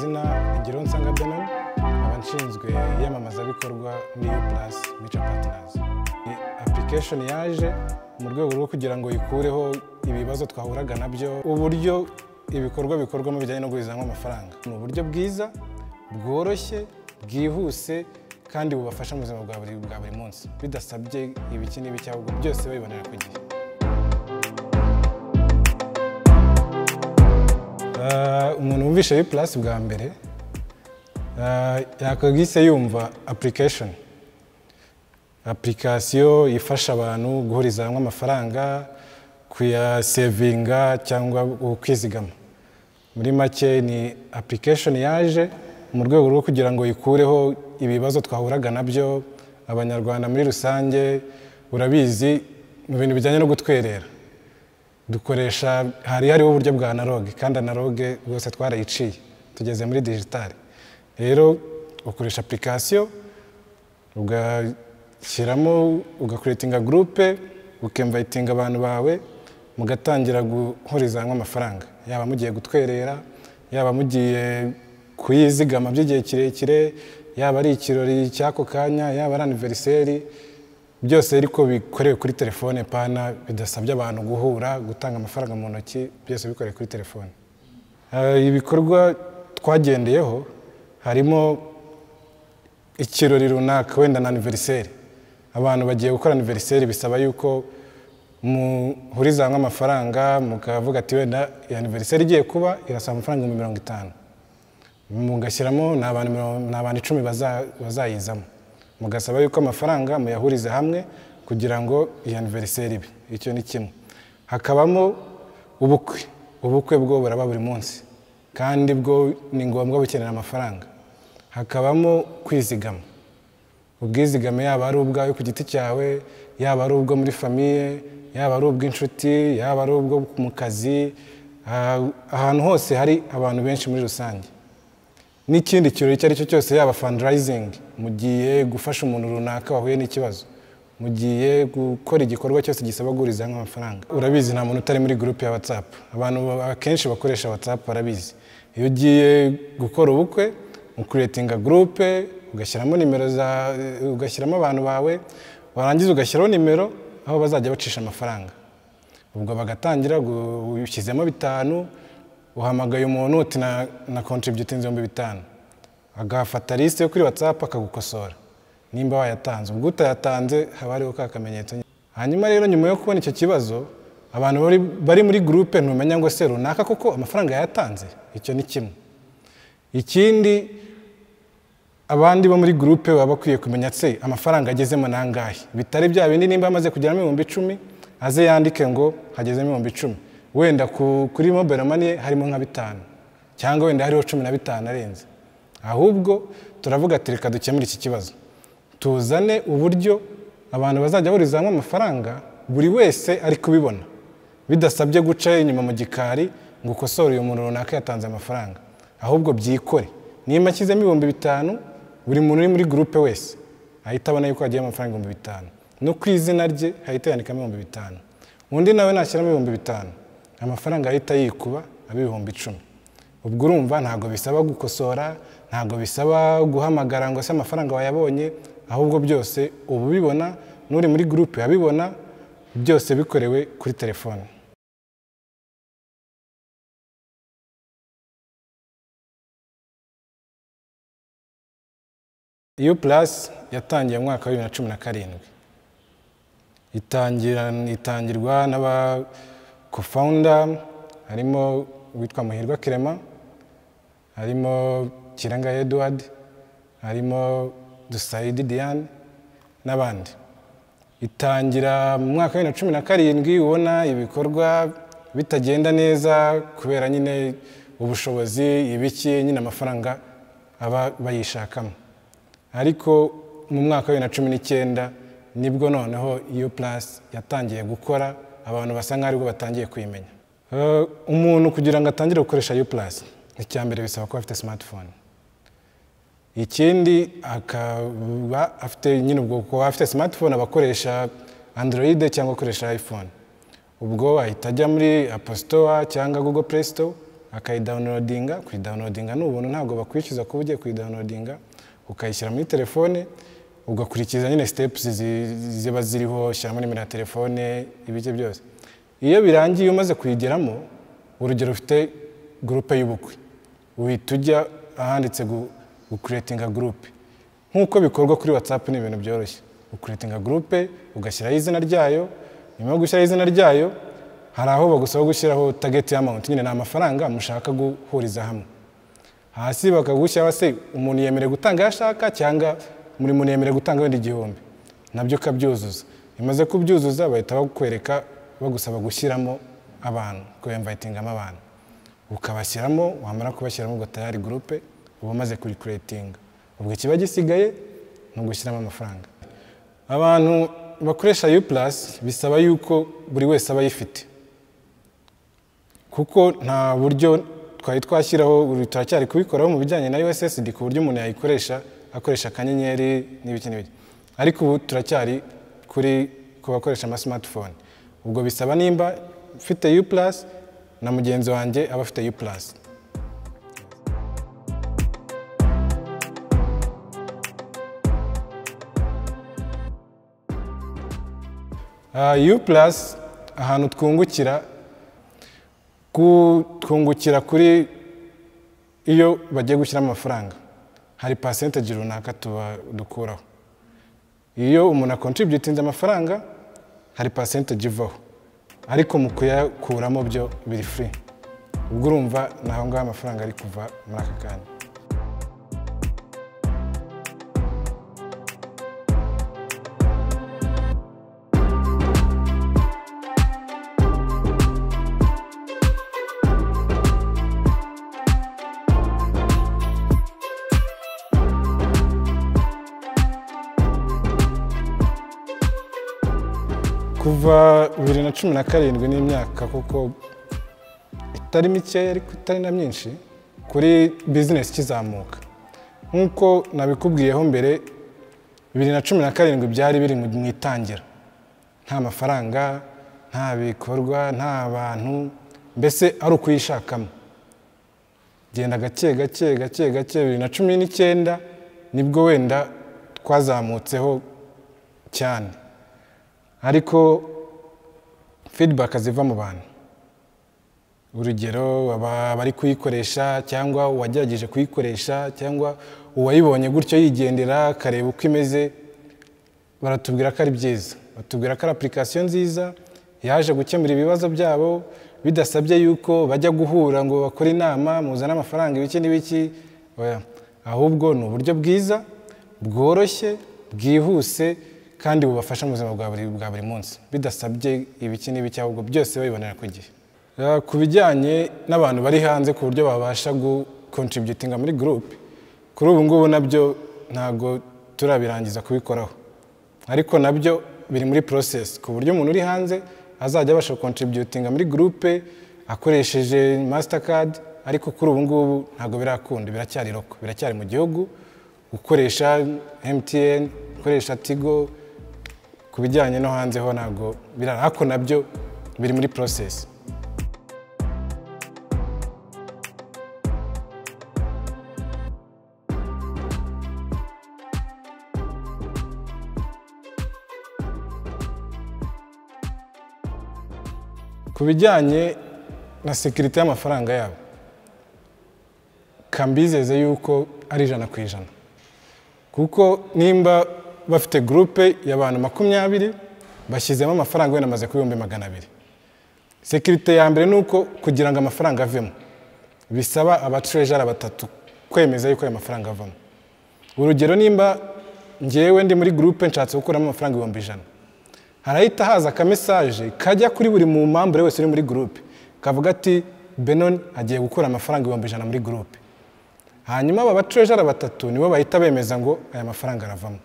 ngiro nsanga donald nkaba nshinzwe iyamamazabikorwa muri u purasi mica patinazi ni application yaje mu rwego rwo kugira ngo ikureho ibibazo twahuraga nabyo uburyo ibikorwa bikorwamo bijyanye no guhuzamo amafaranga ni uburyo bwiza bworoshye bwihuse kandi bubafasha mu buzima bwa buri bwa buri munsi bidasabye ibiki n'ibi cyangwa byose babibonera ku gihe Ah, umuntu wumvishe biplasi bwa mbere ah, yakagise yumva application application ifasha abantu guhuriza hamwe amafaranga kuyasevinga cyangwa kwizigama muri make ni application yaje mu rwego rwo kugira ngo ikureho ibibazo twahuraga nabyo abanyarwanda muri rusange urabizi mu bintu bijyanye no gutwerera dukoresha hari hariho uburyo bwa analogue kandi analogue rwose twarayiciye tugeze muri digitali rero ukoresha application ugashyiramo ugakuretinga gurupe ukemvayitinga abantu bawe mugatangira guhuriza hamwe amafaranga yaba mugiye gutwerera yaba mugiye kuyizigama by'igihe kirekire yaba ari ikirori cy'ako kanya yaba ari aniveriseri byose ariko bikorewe kuri telefone pana bidasabye abantu guhura gutanga amafaranga mu ntoki byose bikorewe kuri telefone Eh, ibikorwa twagendeyeho harimo ikirori runaka wenda na aniveriseri abantu bagiye gukora aniveriseri bisaba yuko muhuriza hamwe amafaranga mukavuga ati wenda iyi aniveriseri igiye kuba irasaba amafaranga ibihumbi mirongo itanu mugashyiramo ni abantu mirongo- ni abantu icumi baza- bazayizamo mugasaba yuko amafaranga muyahuriza hamwe kugira ngo iyi aniveriseri ibe icyo ni kimwe hakabamo ubukwe ubukwe bwo buraba buri munsi kandi bwo ni ngombwa bukenera amafaranga hakabamo kwizigama ubwizigame yaba ari ubwawe ku giti cyawe yaba ari ubwo muri famiye yaba ari ubw'inshuti yaba ari ubwo mu kazi ah, ahantu hose hari abantu benshi muri rusange n'ikindi kirori icyo ari cyo cyose yaba fandarayizingi mugiye gufasha umuntu runaka wahuye n'ikibazo mugiye gukora igikorwa cyose gisaba guhuriza hamwe amafaranga urabizi nta muntu utari muri gurupe ya watsapu abantu akenshi bakoresha watsapu barabizi iyo ugiye gukora ubukwe ukuretinga gurupe ugashyiramo nimero za ugashyiramo abantu bawe warangiza ugashyiraho nimero aho bazajya bacisha amafaranga ubwo bagatangira gu- ushyizemo bitanu uhamagaye umuntu uti na na contributing ibihumbi bitanu agafata lisite yo kuri watsapu akagukosora nimba wayatanze ubwo utayatanze haba hariho ka kamenyetso hanyuma rero nyuma yo kubona icyo kibazo abantu bari, bari muri gurupe ntumenya ngo se runaka koko amafaranga yayatanze icyo ni kimwe ikindi abandi bo muri gurupe baba bakwiye kumenya se amafaranga agezemo ni angahe bitari bya bindi nimba amaze kugeramo ibihumbi icumi aze yandike ngo hagezemo ibihumbi icumi wenda ku- kuri mobile money harimo nka bitanu cyangwa wenda hariho cumi na bitanu arenze ahubwo turavuga ati reka dukemure iki kibazo tuzane uburyo abantu bazajya bahuriza hamwe amafaranga buri wese ari kubibona bidasabye guca inyuma mu gikari ngo ukosore uyu muntu runaka yatanze amafaranga ahubwo byikore niba ashyizemo ibihumbi bitanu buri muntu uri muri gurupe wese ahita abona yuko yagiye amafaranga ibihumbi bitanu no ku izina rye hahita yandikamo ibihumbi bitanu undi nawe nashyiramo ibihumbi bitanu amafaranga ahita yikuba aba ibihumbi icumi ubwo urumva ntabwo bisaba gukosora ntabwo bisaba guhamagara ngo se amafaranga wayabonye ahubwo byose uba ubibona n'uri muri gurupe abibona byose bikorewe kuri telefone iyo purasi yatangiye mu mwaka wa bibiri na cumi na karindwi itangira itangirwa n'abakofawunda harimo uwitwa muhirwa kirema harimo kiranga eduward harimo dusayidi diane n'abandi itangira mu mwaka wa bibiri na cumi na karindwi ubona ibikorwa bitagenda neza kubera nyine ubushobozi ibiki nyine amafaranga aba bayishakamo ariko mu mwaka wa bibiri na cumi n'icyenda nibwo noneho iyo purasi yatangiye gukora abantu basa nk'aho aribwo batangiye kuyimenya Eh, umuntu kugira ngo atangire gukoresha iyo purasi icya mbere bisaba kuba afite smartphone ikindi akaba afite nyine ubwo kuba afite smartphone abakoresha android cyangwa akoresha iphone ubwo ahita ajya muri apositowa cyangwa google play store akayidawunilodinga kuyidawunilodinga ni ubuntu ntabwo bakwishyuza kuba ugiye kuyidawunilodinga ukayishyira muri telefone ugakurikiza nyine sitepusi ziba ziriho shyiramo nimero ya telefone ibice byose iyo birangiye umaze kuyigeramo urugero ufite gurupe y'ubukwe uhita ujya ahanditse gukuretinga gurupe nk'uko bikorwa kuri watsapu ni ibintu byoroshye ukuretinga gurupe ugashyiraho izina ryayo nyuma yo gushyiraho izina ryayo hari aho bagusaba gushyiraho tageti y'amawunti nyine ni amafaranga mushaka guhuriza hamwe hasi bakagushyiraho se umuntu yemerewe gutanga ayo ashaka cyangwa muri muntu yemerewe gutanga wenda igihumbi nabyo ukabyuzuza bimaze kubyuzuza bahita bakwereka bagusaba gushyiramo abantu kuyamvayitingamo abantu ukabashyiramo wamara kubashyiramo ugatayari gurupe uba umaze kurikuretinga ubwo ikiba gisigaye ni ugushyiramo amafaranga abantu bakoresha yu purasi bisaba yuko buri wese aba ayifite kuko nta buryo twari twashyiraho buri turacyari kubikoraho mu bijyanye na USSD ku buryo umuntu yayikoresha akoresha akanyenyeri n'ibiki n'ibiki ariko ubu turacyari kuri ku bakoresha ama smartphone ubwo bisaba nimba ufite U+ na mugenzi wanjye aba afite U+. Uh, U+ ahantu twungukira twungukira kuri iyo bagiye gushyiramo amafaranga hari pasentegi runaka dukuraho iyo umuntu akontributinze amafaranga hari pasentegi ivaho ariko mu kuyakuramo byo biri furi ubwo urumva ni aho ngaho amafaranga ari kuva muri aka kanya kuva bibiri na cumi na karindwi n'imyaka kuko itari mikeya ariko itari na myinshi kuri bizinesi ikizamuka nk'uko nabikubwiyeho mbere bibiri na cumi na karindwi byari biri mu itangira nta mafaranga nta bikorwa nta bantu mbese ari ukuyishakamo genda gake gake gake gake bibiri na cumi n'icyenda nibwo wenda twazamutseho cyane ariko feedback ziva mu bantu urugero abari kuyikoresha cyangwa uwagerageje kuyikoresha cyangwa uwayibonye gutyo yigendera akareba uko imeze baratubwira ko ari byiza batubwira ko ari application nziza yaje gukemura ibibazo byabo bidasabye yuko bajya guhura ngo bakore inama muzane amafaranga ibiki n'ibiki ahubwo ni uburyo bwiza bworoshye bwihuse kandi bubafasha mu buzima bwa buri munsi bidasabye ibiki n'ibiki ahubwo byose babibonera ku gihe ku bijyanye n'abantu bari hanze ku buryo babasha gukontributinga muri gurupe kuri ubu ngubu nabyo ntabwo turabirangiza kubikoraho ariko nabyo biri muri porosesi ku buryo umuntu uri hanze azajya abasha gukontributinga muri gurupe akoresheje masitakadi ariko kuri ubu ngubu ntabwo birakunda biracyari roko biracyari mu gihugu gukoresha emutiyeni gukoresha tigo ku bijyanye no hanze ho ntabwo birara ariko nabyo biri muri porosesi ku bijyanye na sekirite y'amafaranga yabo kambizeze yuko ari ijana ku ijana kuko nimba bafite gurupe y'abantu makumyabiri bashyizemo amafaranga wenda amaze ku bihumbi magana abiri sekirite ya mbere ni uko kugira ngo amafaranga avemo bisaba abaturejara batatu kwemeza yuko ayo mafaranga avamo urugero nimba ngewe ndi muri gurupe nshatse gukuramo amafaranga ibihumbi ijana harahita haza akamesaje kajya kuri buri mu mpamvu wese uri muri gurupe kavuga ati benoni agiye gukura amafaranga ibihumbi ijana muri gurupe hanyuma aba baturejara batatu nibo bahita bemeza ngo aya mafaranga aravamo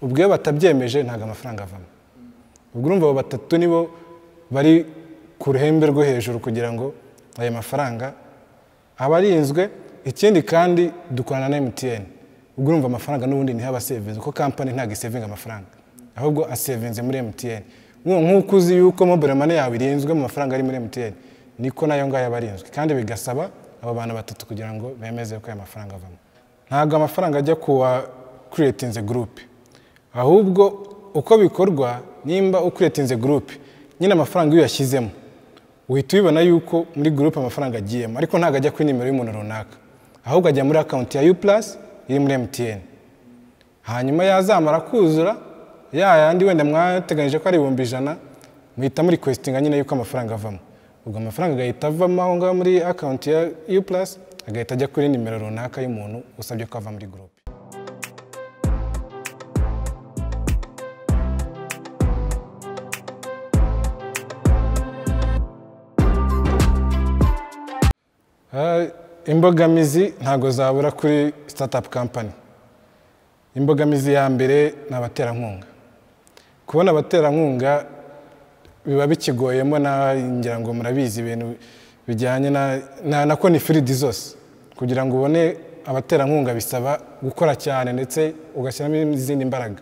ubwo iyo batabyemeje ntabwo amafaranga avamo ubwo urumva abo batatu nibo bari ku ruhembe rwo hejuru kugira ngo ayo mafaranga aba arinzwe ikindi kandi dukorana na mtn ubwo urumva amafaranga n'ubundi niho aba asevinze kuko kampani ntabwo isevinga amafaranga ahubwo asevinze muri mtn nk'uko uzi yuko mobile money yawe irinzwe mu mafaranga ari muri mtn niko nayo ngayo aba arinzwe kandi bigasaba abo bantu batatu kugira ngo bemeze ko aya mafaranga avamo ntabwo amafaranga ajya ku wa kuretinze gurupe ahubwo uko bikorwa nimba ukuretinze gurupe nyine amafaranga iyo uyashyizemo uhita ubibona yuko muri gurupe amafaranga agiyemo ariko ntabwo ajya kuri nimero y'umuntu runaka ahubwo ajya muri akawunti ya yu purasi iri muri emutiyeni hanyuma yazamara kuzura ya yandi wenda mwateganyije ko ari ibihumbi ijana muhita muri kwesitinga nyine yuko amafaranga avamo ubwo amafaranga agahita avamo aho ngaho muri akawunti ya yu purasi agahita ajya kuri nimero runaka y'umuntu usabye ko ava muri gurupe Ah, imbogamizi ntabwo zabura kuri sitatapu kampani imbogamizi ya mbere ni abaterankunga kubona abaterankunga biba bikigoyemo na ngira ngo murabizi ibintu bijyanye na- na na konifiridi zose kugira ngo ubone abaterankunga bisaba gukora cyane ndetse ugashyiramo izindi mbaraga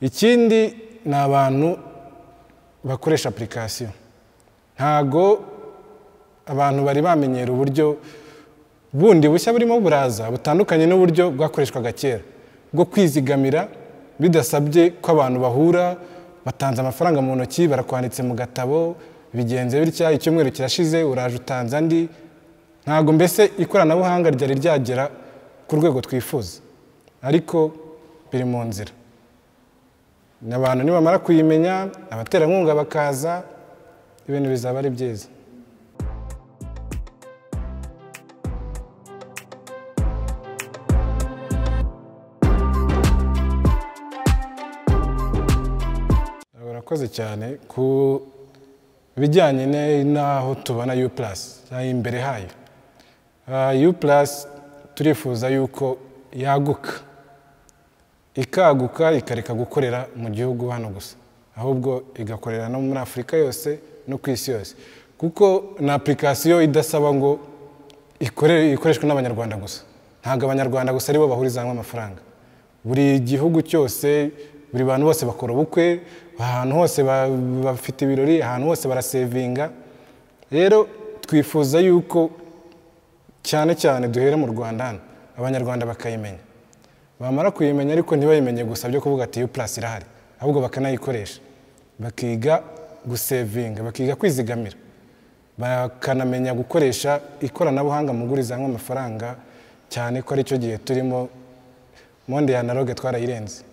ikindi ni abantu bakoresha apurikasiyo ntago abantu bari bamenyera uburyo bundi bushya burimo buraza butandukanye n'uburyo bwakoreshwaga kera bwo kwizigamira bidasabye ko abantu bahura batanze amafaranga mu ntoki barakwanditse mu gatabo bigenze bitya icyumweru kirashize uraje utanze andi ntabwo mbese ikoranabuhanga ryari ryagera ku rwego twifuza ariko biri mu nzira abantu nibamara kuyimenya abaterankunga bakaza ibintu bizaba ari byiza urakoze cyane ku bijyanye ne- n'aho tubona u plus imbere hayo u plus turifuza yuko yaguka ikaguka ikareka gukorera mu gihugu hano gusa ahubwo igakorera no muri afurika yose no ku isi yose kuko ni apurikasiyo idasaba ngo ikore- ikoreshwe n'abanyarwanda gusa ntabwo abanyarwanda gusa aribo bahuriza hamwe amafaranga buri gihugu cyose buri bantu bose bakora ubukwe ahantu hose ba- bafite ibirori ahantu hose barasevinga rero twifuza yuko cyane cyane duhere mu rwanda hano abanyarwanda bakayimenya bamara kuyimenya ariko ntibayimenye gusa byo kuvuga ati purasi irahari ahubwo bakanayikoresha bakiga gusevinga bakiga kwizigamira bakanamenya gukoresha ikoranabuhanga mu guriza hamwe amafaranga cyane ko aricyo gihe turimo monde ya naroge twarayirenze